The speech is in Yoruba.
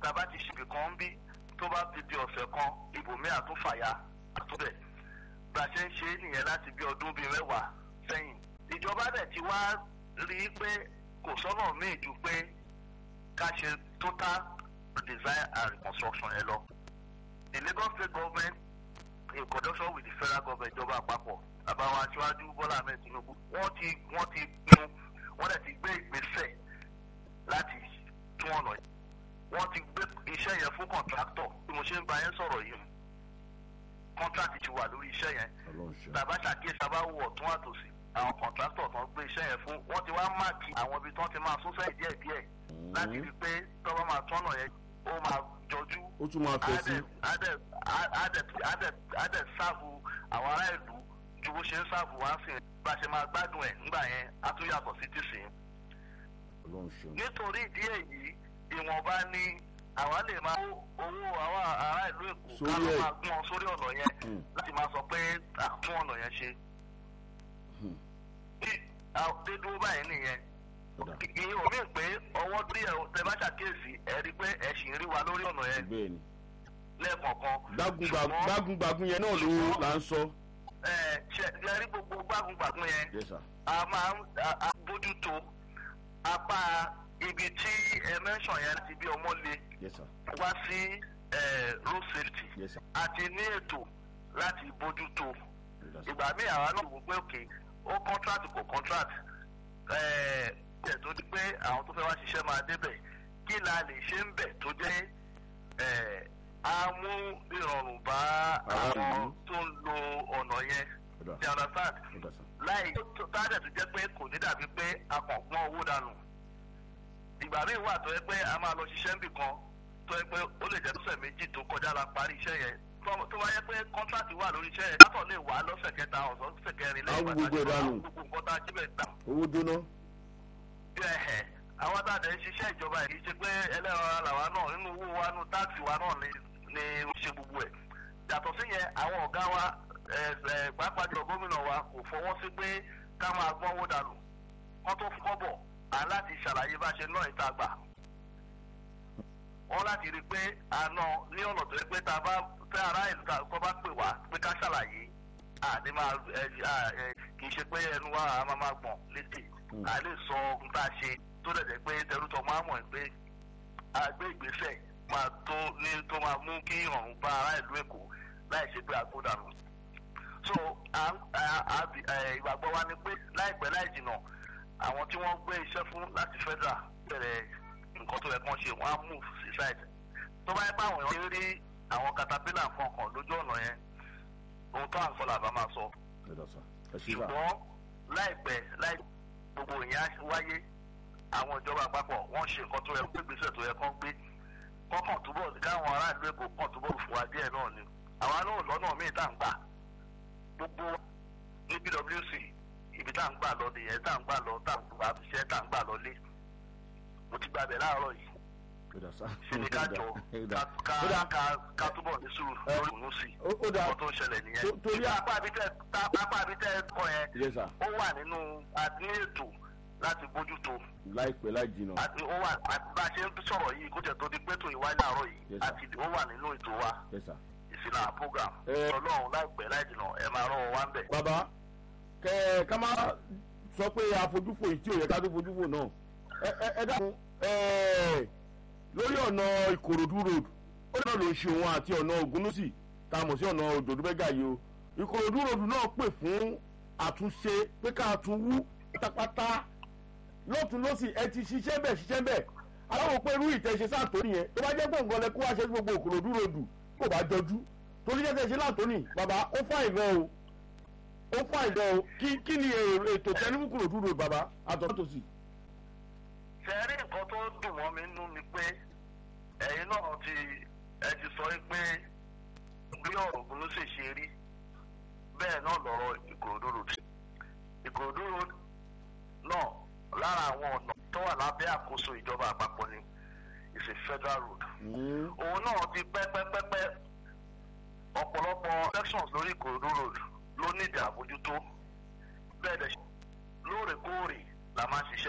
tàbá ti ṣe ibìkan ń bí tó bá ti di ọ̀sẹ̀ kan ibòmí àtúnfàyà àtúbẹ̀ bá a ṣe ń ṣe é nìyẹn láti bí ọdún bíi mẹ́wàá sẹ́yìn ìjọba dẹ̀ ti wá rí i pé kò sọ́nà míì ju pé ká ṣe total design and reconstruction yẹn lọ the Lagos state government in conjunction with the federal government ìjọba àpapọ̀ àbáwọn aṣáájú Bọ́lá Ahmed Tinubu wọ́n ti wọ́n ti pinnu wọ́n dẹ̀ ti gbé ìgbésẹ̀ láti tún ọ̀nà yìí wọ́n ti gbé iṣẹ́ yẹn fún kọ̀ǹtráktọ̀ bí mo ṣe ń bá yẹn sọ̀rọ̀ yìí kọ́ńtrákì ti wà lórí iṣẹ́ yẹn tàbá ṣàkíyèsí tàbá wò ọ̀tún àtòsí àwọn kọ̀ǹtráktọ̀ tán gbé iṣẹ́ yẹn fún wọ́n ti wá máàkì àwọn ibi tí wọ́n ti máa sún sẹ́yìn díẹ̀ díẹ̀ láti rí i pé tọ́wọ́ máa tọ́nà yẹn ó máa jọjú ó tún máa fẹ́ sí. adẹ̀ sáàbù àwọn ará ìlú ju bó ṣe ń sáàbù wá sí bá ṣe máa gbádùn ẹ̀ nígbà yẹn á tún yàtọ̀ sí tìsín. nítorí ìdí èyí ìwọ̀nba ni àwa lè máa kó owó àwọn ará ìlú èkó ká ló máa gún ọ sórí ọ̀nà yẹn láti máa sọ pé àtún ọ̀nà yẹn ṣe. dédúró báyìí nìyẹn ìyẹn ò mí pé ọwọ́ tí ẹ tẹ bá ṣàkíyèsí ẹ rí pé ẹ sì ń rí wa lórí ọ̀nà yẹn lẹ́ẹ̀kọ̀ọ̀kan. gbágungbàgun yẹn náà ló là ń sọ. ẹ ṣe ẹ rí gbogbo gbágungbàgun yẹn a máa ń bójútó apá ibi tí ẹ mẹ́sàn yẹn láti bí ọmọ le wá sí road safety àti ní ètò láti bójútó ìgbà míì àwa náà wò pé òkè ó contract kò contract ẹ̀ tó di pé àwọn tó fẹ́ wá ṣiṣẹ́ máa débẹ̀ kí la lè ṣe ń bẹ̀ tó jẹ́ á mú ìrọ̀rùn bá àwọn tó ń lo ọ̀nà yẹn you understand láì tádẹ̀ tó jẹ́ pé kò ní dàbí pé a kàn pọ́n owó dànù ìgbà míì wà tó yẹ pé a máa lọ ṣiṣẹ́ níbì kan tó yẹ pé ó lè jẹ́ lọ́sẹ̀ méjì tó kọjá la parí iṣẹ́ yẹn tó bá yẹ pé kọ́ńtàtì wà lórí iṣẹ́ yẹn látọ̀ lè wà lọ́sẹ̀ kẹta ọ̀sán lọ́sẹ̀ kẹrin lẹ́yìn gbogbo ìdánù gbogbo nǹkan tá a jí bẹ̀ gbà. owó jóná. ẹ̀hẹ̀ àwọn tá a dẹ̀ ń ṣiṣẹ́ ìjọba yìí ṣe pé ẹlẹ́rọ làwa náà nínú owó wa nínú táàsì wa náà ni ni ó ṣe gbogbo ẹ̀ yàtọ̀ sí yẹn àwọn ọ̀gá wa pàápàá jùlọ gómìnà wa kò fọwọ́ sí pé ká máa gbọ́nwó dànù wọ́n tó fọ́ bọ̀ à láti ṣàlàyé bá ṣe ná ìta gbà wọ́n láti rí i pé àná ní ọ̀nà tó yẹ pé tá a bá tẹ ará ìlú tó bá pè wá pé ká ṣàlàyé àní máa kì í ṣe pé ẹnu wa a máa máa gbọ̀n létí a lè sọ ohun tá a ṣe tó dẹ̀ jẹ́ pé tẹrútọ̀ máa mọ̀ pé a gbé ìgbésẹ̀ máa tó ní tó máa mú kí ìrọ̀rùn bá ará ìlú èkó láì ṣe pé àgbódànù. so ìgbàgbọ́ wa ni pé láìpẹ́ láì jìnnà àwọn tí wọ́n gbé iṣẹ́ fún láti federal bẹ̀rẹ̀ nǹkan tó yẹ kán ṣe wọ́n á move sí side. tó bá yẹ pé àwọn èèyàn rí àwọn caterpillar kankan lójú ọ̀nà yẹn ohun tó à ń sọ làbá máa sọ. ṣùgbọ́n láìpẹ́ láì gbogbo ìyẹn wáyé àwọn ìjọba àpapọ̀ wọ́n ṣe nǹkan tó yẹ kó gbèsè tó yẹ kán gbé kọ́kàn túbọ̀ káwọn aráàlú èkó kàn túbọ̀ fún wa díẹ̀ náà ni àwa náà lọ́nà míì tá à ń gbà gbogbo ní pwc ibi tá à ń gbà lọ nìyẹn tá à ń gbà lọ tá à ń gbà ṣẹ́ tá à ń gbà lọ lé mo ti gbàbẹ̀ láàárọ̀ yìí ṣe ni ká jọ ká túbọ̀ ní sùúrù lórí òun sí ọkọ̀ tó ń ṣẹlẹ̀ nìyẹn torí apá abitẹ́ kọ yẹn ó wà nínú àti ètò láti bójútó. láìpẹ́ láì jìnnà. àti ó wà bá a ṣe ń sọ̀rọ̀ yìí kó jẹ́ tó di pẹ́tò ìwáyé àárọ̀ yìí àti ó wà nínú ètò wa ìsìnà program. ọlọ́run láìpẹ́ láì jìnnà ẹ máa rán wọn wá ń bẹ̀. bàbá kẹ ká má sọ pé àfojúfò yìí tí ò yẹ ká tó fojúfò náà ẹ ẹ dákun lórí ọ̀nà ìkòròdú road ó náà ló ń ṣe òun àti ọ̀nà ògúnúsì tá a mọ̀ sí ọ̀nà òdòdúbẹ́gà yìí o ìkòròdú road náà pè fún àtúnṣe pé ká tún wú pátápátá lọ́tún lọ́sì ẹ ti ṣiṣẹ́ bẹ̀ ṣiṣẹ́ bẹ̀ aláwọ̀ pé irú ìtẹ̀ṣe sáàtó nìyẹn tó bá jẹ́ gbọ̀ngàn lẹ kó wá ṣe gbogbo òkòròdú ròdù kò bá jọjú torí jẹ́ tẹ̀ṣe láàtóní bàbá ó fà ìgbọ́ o ó fà ìgbọ́ o kí kí ni ètò tẹnumú kòròdú ròdù bàbá àtọ̀tòsì. sẹ́rí nǹkan tó dùn mọ́ mi nú ni pé ẹ̀yin náà ti ẹ ti sọ pé bí ọ̀rọ̀ ògùn ló ṣe ṣe rí bẹ́ẹ̀ náà lọ́rọ̀ ìkòròdú ròdù ìkòròdú ròdù náà lára àwọn ọ̀nà tó wà lábẹ́ àkóso ìjọba àpapọ̀ ni is a federal road. òun náà ti pẹ́pẹ́pẹ́pẹ́ ọ̀pọ̀lọpọ̀ sections lórí ìkòròdú road ló ní ìdí àbójútó bẹ́ẹ̀ dẹ̀ lóòrèkóòrè la máa ń ṣiṣẹ́.